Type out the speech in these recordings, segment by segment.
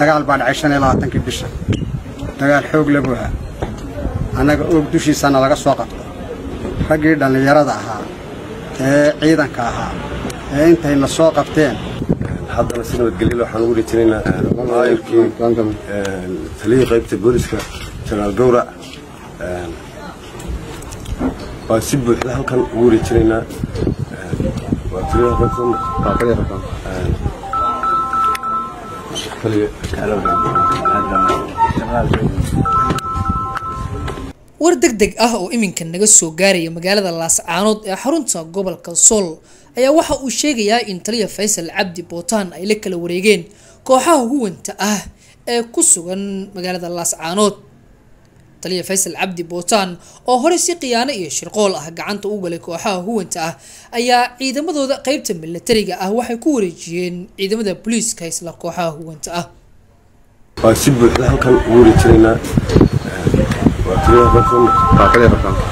dagaal baa dhacay shan iyo labaatankii bisha dagaal xoog lagu ahaa annaga oog dushiisana laga soo qabto raggii dhallinyarada ahaa ee ciidanka ahaa ee intayna soo qabteen haddana si nabadgelyo waxaan ugu dhijinaynaa maayirkii taliyii qaybta booliska jenaraal gawrac waan si buuxda halkan ugu dhijinaynaa waa taliyaha qaybta war deg deg ah oo iminka naga soo gaaraya magaalada laascaanood ee xarunta gobolka sool ayaa waxa uu sheegayaa in taliya faysal cabdi bootaan ay la kala wareegeen kooxaha huwanta ah ee ku sugan magaalada laascaanood taliya faysal cabdi bootaan oo horey si khiyaano iyo shirqool ah gacanta u galay kooxaha huwanta ah ayaa ciidamadooda qeybta milatariga ah waxay ku wareejiyeen ciidamada booliiska isla kooxaha huwanta ah waan si buuxda halkan ugu dhijinaynaa waa taliyaha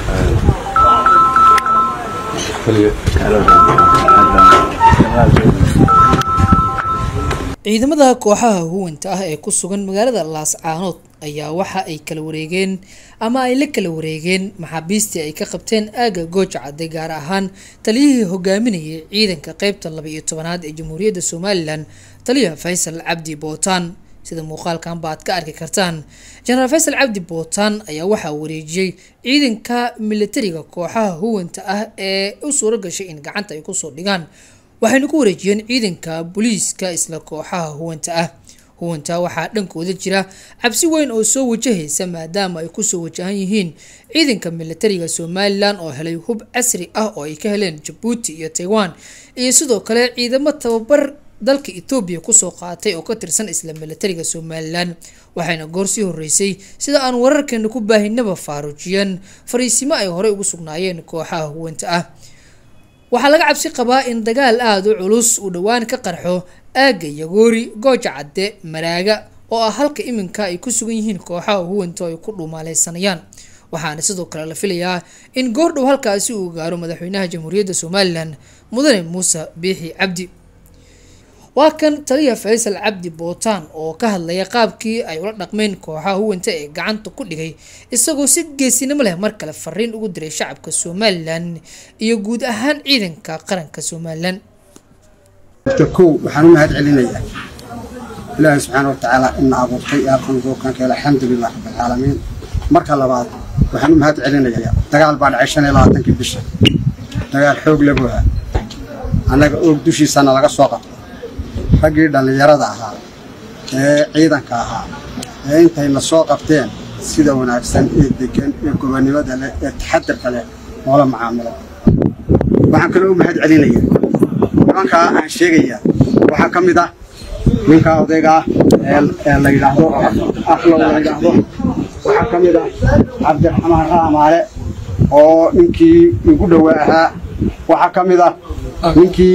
ciidamada kooxaha huwanta ah ee ku sugan magaalada laascaanood ayaa waxa ay kala wareegeen ama ay la kala wareegeen maxaabiistii ay ka qabteen aaga gooja cadde gaar ahaan taliyihii hogaaminayay ciidanka qeybta laba iyo tobanaad ee jamhuuriyadda somalilan taliya faysal cabdi bootaan sida muuqaalkan ba aad ka arki kartaan jenaraal faysal cabdi bootaan ayaa waxaa wareejiyey ciidanka milatariga kooxaha huwanta ah ee u suuro gashay in gacanta ay kusoo dhigaan waxayna ku wareejiyeen ciidanka booliiska isla kooxaha huwanta ah huwanta waxaa dhankooda jira cabsi weyn oo soo wajahaysa maadaama ay kusoo wajahan yihiin ciidanka milatariga somalilan oo helay hub casri ah oo ay ka heleen jabuuti iyo taiwan iyo sidoo kale ciidamo tababar dalka etoobiya kusoo qaatay oo ka tirsan isla milatariga somalilan waxayna goor sii horeysay sida aan wararkeena ku baahinaba faaruujiyeen fariisimo ay horey ugu sugnaayeen kooxaha huwanta ah waxaa laga cabsi qabaa in dagaal aada u culus uu dhowaan ka qarxo aagga yagoori gooja cadde maraaga oo ah halka iminka ay ku sugan yihiin kooxaha huwanta oo ay ku dhumaaleysanayaan waxaana sidoo kale la filayaa in goordhow halkaasi uu gaaro madaxweynaha jamhuuriyadda somalilan mudane muuse biixi cabdi waa kan taliya faysal cabdi bootaan oo ka hadlaya qaabkii ay ula dhaqmeen kooxaha huwanta ee gacanta ku dhigay isagoo si geesinimo leh mar kale fariin ugu diray shacabka somalilan iyo guud ahaan ciidanka qaranka somalilan kow waxaan u mahad celinayaa ilaahay subxaana wa tacaala ina abuurtay ee halkan duurkan keela alxamdulilah rabbilcaalamiin marka labaad waxaan u mahad celinayaa dagaal baa dhacay shan iyo labaatankii bisha dagaal xoog lagu ahaa annaga oog dushiisana laga soo qabto raggii dhallinyarada ahaa ee ciidanka ahaa ee intayna soo qabteen sida wanaagsan ee degan ee gobonnimada leh ee taxadarka leh noola macaamilo waxaan kaloo u mahad celinaya nimankaa aan sheegayaa waxaa ka mid ah ninkaa odayga ah ee la yidhaahdo aflow la yidhaahdo waxaa ka mid ah cabdiraxmaan raamaale oo ninkii igu dhowaa ahaa waxaa ka mid ah ninkii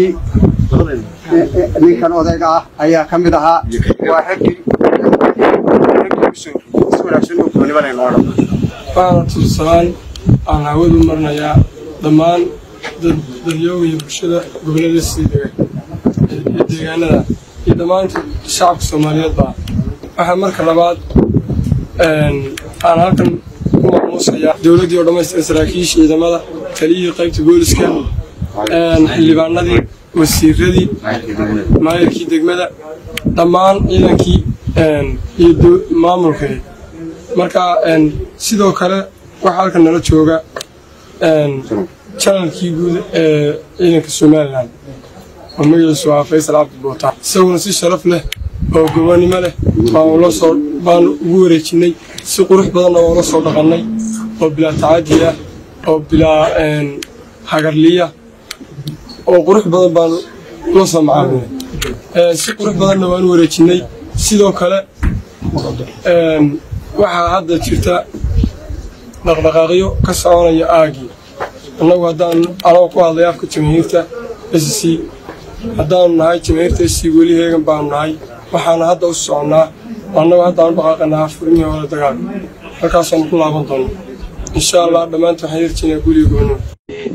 ninkan odayga ah ayaa ka mid ahaa waa raggii si wanaagsan oo goonibada inoo dhan waxaana tusalaan aan hawadu marnayaa dhammaan dadyooga iyo bulshada gobollada sii dega iyo deegaanada iyo dhammaantood shacabka soomaaliyeedba waxaa marka labaad aan halkan ku maamuusayaa dowladdii oo dhammaystiran saraakiisha ciidamada taliyihii qaybta booliska xildhibaanadii wasiiradii maayirkii degmada dhammaan ciidankii iyo maamulkeed marka sidoo kale waxaa halkan nala jooga janalkii guud ee ciidanka somalilan oo magaciisu waa faysal cabdi bootaan isaguna si sharaf leh oo gobonnimo leh baanlasoo baanu ugu wareejinay si qurux badanna oola soo dhaqannay oo bilaa tacadi ah oo bilaa hagarliya oo qurux badan baanu la soo macaamilnay si qurux badanna waanu wareejinay sidoo kale waxaa hadda jirta dhaqdhaqaaqyo ka soconaya aagii annagu haddaan anagoo ku hadlay afka jamaahiirta s c haddaanu nahay jamaahiirta s c weli heegan baanu nahay waxaana hadda u soconnaa annagu haddaanu dhaqaaqanaa furmihii hore dagaalka halkaasaanu ku laaban doonno insha allah dhammaanta waxaan yarjinaa guliga goonimo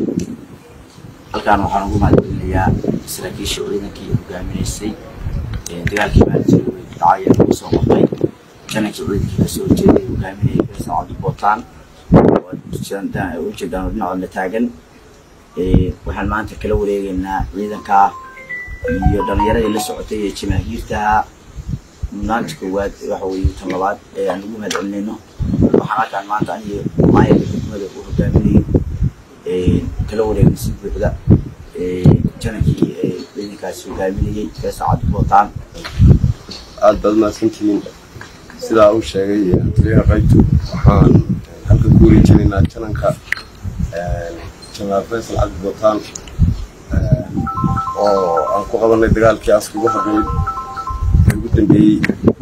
halkaan waxaan ugu mahadcelinayaa saraakiisha ciidankii hogaaminaysay dagaalkii maalintii way dhacay ee lagu soo qabtay janankii ciidankii kasoo horjeeday hogaaminayay faysal cabdi bootaan oo ujeedaan oo dhinacoodna taagan waxaan maanta kala wareegaynaa ciidanka iyo dhalinyaradii la socotay ee jamaahiirtaha mudnaanta koowaad waxa weeye tan labaad ee aan ugu mahad celinayno waxaan halkaan maanta aniyo maayarka degmada uu hogaaminayo kala wareegna si buuxda janankii ciidankaasi hogaaminayay faysal cabdi bootaan aad baad mahadsantihiin sidaa uu sheegay taliyaha qaybtu waxaan halka ku wareejinaynaa jananka janaal faysal cabdi bootaan oo aan ku qabanay dagaalkii aska ugu horreeyey ee ugu dambeeyey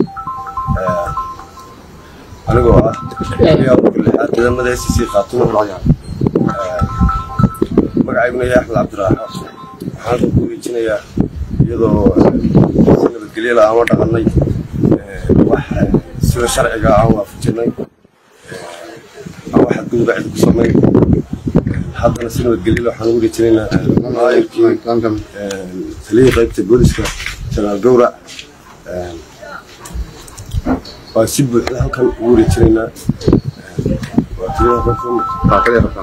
anigoo ah taliyaha ugu lixaad ciidamada s c khaatumo magacayguna yahay axmed cabdiraaxo waxaan halka ku wareejinayaa iyadoo si nabadgelyo la ama dhaqanay wax sida sharciga aan waafajinay aan wax xadgudub cid ku samayn haddana si nabadgelyo waxaan ugu wareejinaynaa maayirkii taliyihii qaybta booliska janaal gowrac waa si buuxda halkan ugu wareejinaynaa waa taliyaha qaybta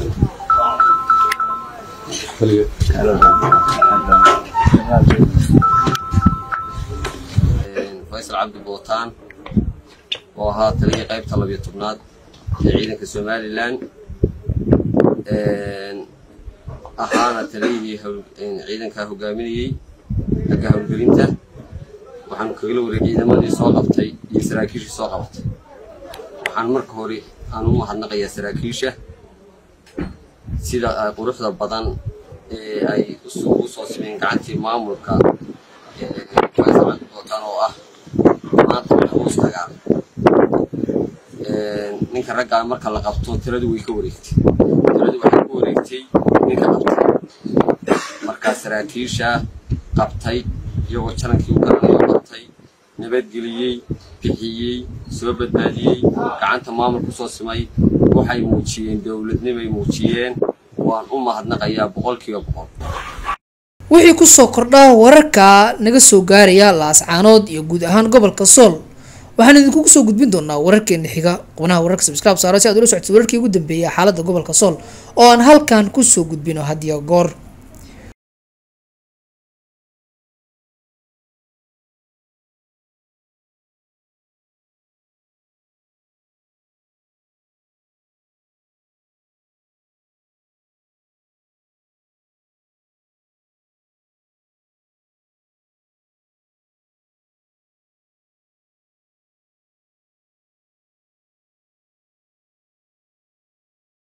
faysal cabdi bootaan oo ahaa taliyihii qaybta labiyo tobnaad ee ciidanka somalilan ahaana taliyihii ciidanka hogaaminayey xagga howlgelinta waxaanu kagala wareegay ciidamadii soo qabtay iyo saraakiishii soo qabatay waxaan marka hore aan u mahadnaqayaa saraakiisha sida quruxda badan ee ay ugu soo simeen gacantii maamulka faysal cabdi bootaan oo ah maanta maxbuus dagaal ninka raggaa marka la qabto tiradu way ka wareegtay tiradu waxay ku wareegtay ninka qabtay markaa saraakiisha qabtay iyagoo janankii u garanayo qabtay nabadgeliyey bixiyey soo badbaadiyey gacanta maamul ku soo simay waxay muujiyeen dowladnimay muujiyeen waan u mahadnaqayaa boqolkiiba boqol wixii kusoo kordha wararka naga soo gaaraya laascaanood iyo guud ahaan gobolka sool waxaan idinkugu soo gudbin doonaa wararkeena xiga qubnaha wararka subscribe saaro si aad ula socotid wararkii ugu dambeeyay xaaladda gobolka sool oo aan halkan kusoo gudbino hadiyo goor